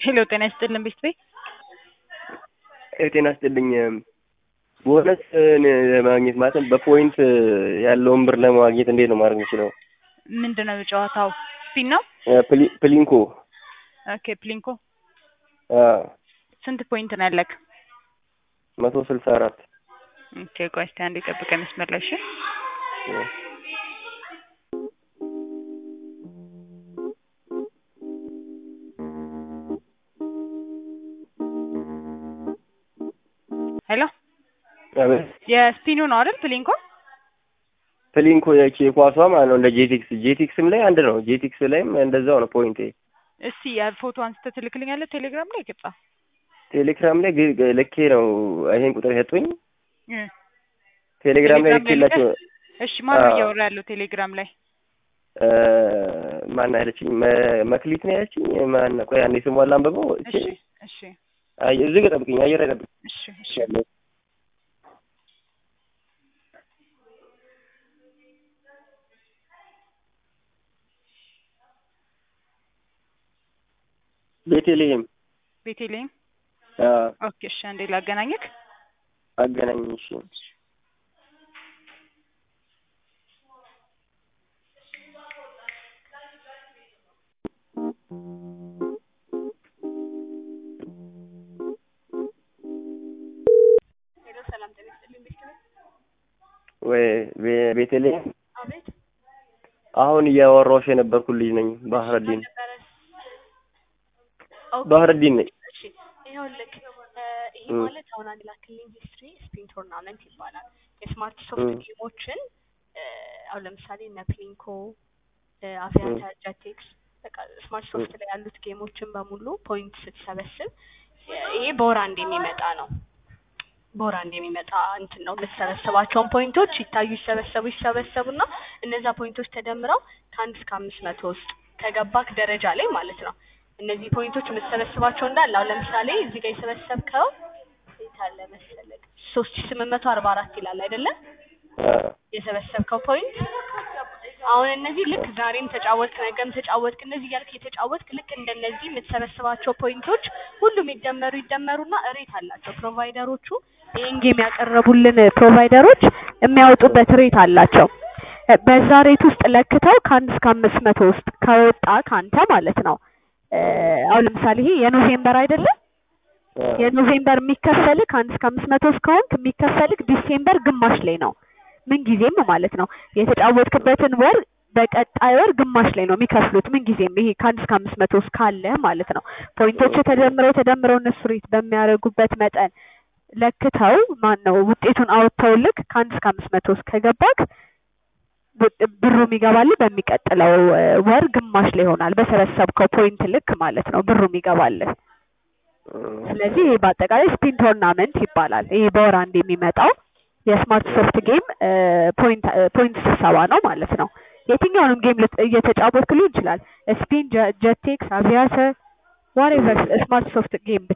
ሄሎ ጤና ይስጥልን ቤት ቤት ጤና ይስጥልኝ። ቦነስ ለማግኘት ማለትም በፖይንት ያለውን ብር ለማግኘት እንዴት ነው ማድረግ የምችለው? ምንድን ነው ጨዋታው? ስፒን ነው? ፕሊ- ፕሊንኮ ኦኬ ፕሊንኮ አዎ፣ ስንት ፖይንት ነው ያለክ? መቶ ስልሳ አራት ኦኬ ቆይ እስኪ አንዴ ጠብቀኝ መስመር ላይ እሺ። ሄሎ አቤት። የስፒኑ ነው አይደል ፕሊንኮ? ፕሊንኮ ያቺ የኳሷ ማለት ነው እንደ ጄቲክስ ጄቲክስም ላይ አንድ ነው። ጄቲክስ ላይም እንደዛው ነው ፖይንቴ። እስቲ የፎቶ አንስተህ ትልክልኛለህ ቴሌግራም ላይ ቅጣ ቴሌግራም ላይ ግ- ግ- ልኬ ነው ይሄን ቁጥር የሰጡኝ። እ ቴሌግራም ላይ ቴሌግራም ላይ ልኬላቸው እሺ ማን ነው አዎ። እያወራ ያለው ቴሌግራም ላይ? እ፣ ማን ያለችኝ መ- መክሊት ነው ያለችኝ። ማን ቆይ አንዴ ስሟን ላንብበው። እቺ እሺ እሺ አይ እዚህ ጋር ጠብቅኝ፣ አየር ላይ ጠብቅኝ። እሺ እሺ ቤቴልሄም ቤቴልሄም አዎ፣ ኦኬ እሺ አንዴ ላገናኘክ አገናኝ። እሺ ሄሎ ሰላም ጤና ይስጥልኝ ቤተሰብ ወይ ቤ- ቤቴልሄም አቤት አሁን እያወራሁሽ የነበርኩ ልጅ ነኝ። ባህረዲን ነበረ ኦኬ ባህረዲን ነኝ። እሺ ይኸውልህ እ፣ ይሄ እ። ማለት አሁን አንድ ላክልኝ ሂስትሪ ስፒን ቶርናመንት ይባላል የስማርት ሶፍት እ። ጌሞችን እ፣ አሁን ለምሳሌ እነ ፕሊንኮ እ፣ አቪያተር ጀቴክስ በቃ ስማርት ሶፍት ላይ ያሉት ጌሞችን በሙሉ ፖይንት ስትሰበስብ እ፣ ይሄ በወር አንድ የሚመጣ ነው በወር አንድ የሚመጣ እንትን ነው። የምትሰበስባቸውን ፖይንቶች ይታዩ ይሰበሰቡ ይሰበሰቡና እነዛ ፖይንቶች ተደምረው ከአንድ እስከ አምስት መቶ ውስጥ ከገባክ ደረጃ ላይ ማለት ነው። እነዚህ ፖይንቶች የምትሰበስባቸው እንዳለ አሁን ለምሳሌ እዚህ ጋር የሰበሰብከው የት አለ መሰለክ ሶስት ሺ ስምንት መቶ አርባ አራት ይላል አይደለ? አዎ፣ የሰበሰብከው ፖይንት አሁን እነዚህ ልክ ዛሬም ተጫወትክ ነገም ተጫወትክ እነዚህ እያልክ የተጫወትክ ልክ እንደነዚህ የምትሰበስባቸው ፖይንቶች ሁሉም ይደመሩ ይደመሩና ሬት አላቸው ፕሮቫይደሮቹ ይህን ጌም ያቀረቡልን ፕሮቫይደሮች የሚያወጡበት ሬት አላቸው እ፣ በዛ ሬት ውስጥ ለክተው ከአንድ እስከ አምስት መቶ ውስጥ ከወጣ ከአንተ ማለት ነው እ፣ አሁን ለምሳሌ ይሄ የኖቬምበር አይደለም አዎ። የኖቬምበር የሚከፈልክ ከአንድ እስከ አምስት መቶ እስከሆንክ የሚከፈልክ ዲሴምበር ግማሽ ላይ ነው። ምን ጊዜም ማለት ነው የተጫወትክበትን ወር በቀጣይ ወር ግማሽ ላይ ነው የሚከፍሉት። ምን ጊዜም ይሄ ከአንድ እስከ አምስት መቶ ውስጥ ካለ ማለት ነው። ፖይንቶቹ ተደምረው ተደምረው እነሱ ሬት በሚያደርጉበት መጠን ለክተው ማን ነው ውጤቱን አውጥተውልክ ከአንድ እስከ አምስት መቶ ውስጥ ከገባክ ብ- ብሩ የሚገባልህ በሚቀጥለው እ፣ ወር ግማሽ ላይ ይሆናል። በሰበሰብከው ፖይንት ልክ ማለት ነው ብሩ የሚገባልህ። ስለዚህ ይሄ በአጠቃላይ ስፒን ቶርናመንት ይባላል። ይሄ በወር አንድ የሚመጣው የስማርት ሶፍት ጌም እ፣ ፖይንት እ፣ ፖይንት ስብሰባ ነው ማለት ነው። የትኛውንም ጌም ልት- እየተጫወትክ ሊሆን ይችላል። ስፒን፣ ጀ- ጀቴክስ፣ አቪያተር ዋሬቨር ስማርት ሶፍት ጌም